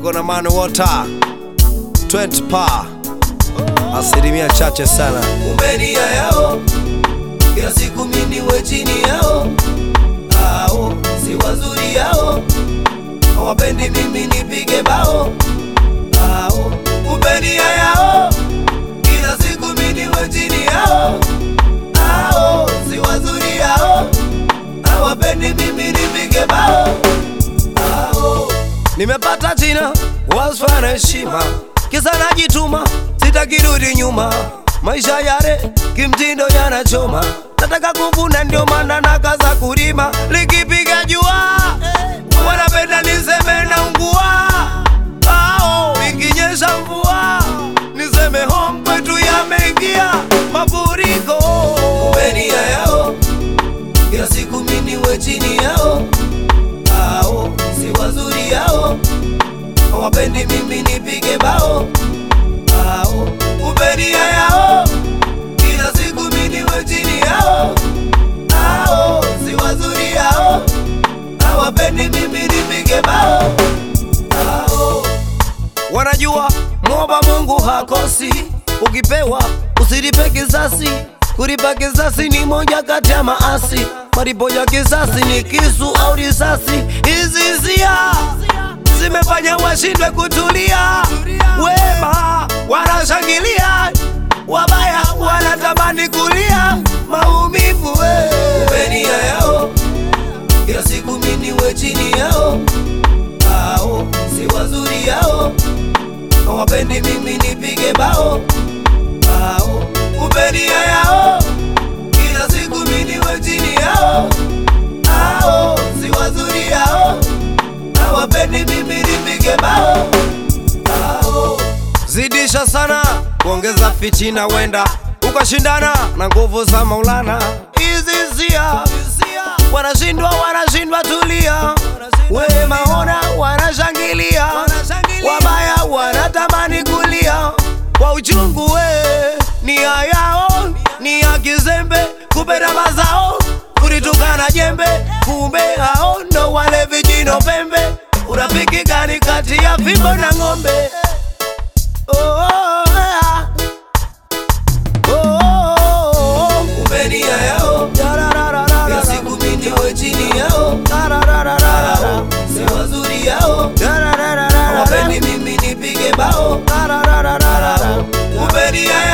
Chicago na Man Water 20 pa asilimia chache sana. kumbe nia yao kila siku mimi niwe chini yao, ao si wazuri yao, hawapendi mimi nipige bao, ao kumbe nia yao kila siku mimi niwe chini yao, ao si wazuri yao, hawapendi mimi nipige bao, ao Nimepata jina wasfa na heshima, kisa najituma, sitakirudi nyuma. Maisha yale kimtindo yanachoma, nataka kuvuna, ndio maana nakaza kulima. Likipiga jua wanapenda niseme na ungua, ao ikinyesha mvua niseme home kwetu yameingia mafuriko. kumbe nia yao kila siku mimi niwe chini yao, ao si wazuri yao, hawapendi mimi nipige bao, ao kumbe nia yao kila siku mimi niwe chini yao, ao si wazuri yao, hawapendi mimi nipige bao, ao wanajua mwomba Mungu hakosi, ukipewa usilipe kisasi. Kulipa kisasi ni moja kati ya maasi, malipo ya kisasi ni kisu au risasi. Hizi hisia zimefanya washindwe kutulia, wema wanashangilia, wabaya wanatamani kulia maumivu we. kumbe nia yao kila siku mimi niwe chini yao, ao si wazuri yao, hawapendi mimi nipige bao, ao kumbe nia yao kila siku mimi niwe chini yao, ao si wazuri yao, hawapendi mimi nipige bao, ao zidisha sana kuongeza fitina, wenda ukashindana na nguvu za Maulana. Hizi hisia wanashindwa, wanashindwa, tulia. Wema ona wanashangilia, wabaya wanatamani kulia kwa uchungu. We nia yao ni ya kizembe, kupenda mazao kulitukana jembe, kumbe hao ndo wale vijino pembe. Urafiki gani kati ya fimbo na ng'ombe? Oh, oh, yeah. Oh, oh, oh. kumbe nia yao Da-da-da-da-da-da. kila siku mimi niwe chini yao, Da-da-da-da-da-da. ao si wazuri yao, Da-da-da-da-da-da. hawapendi mimi nipige bao, Da-da-da-da-da-da. kumbe nia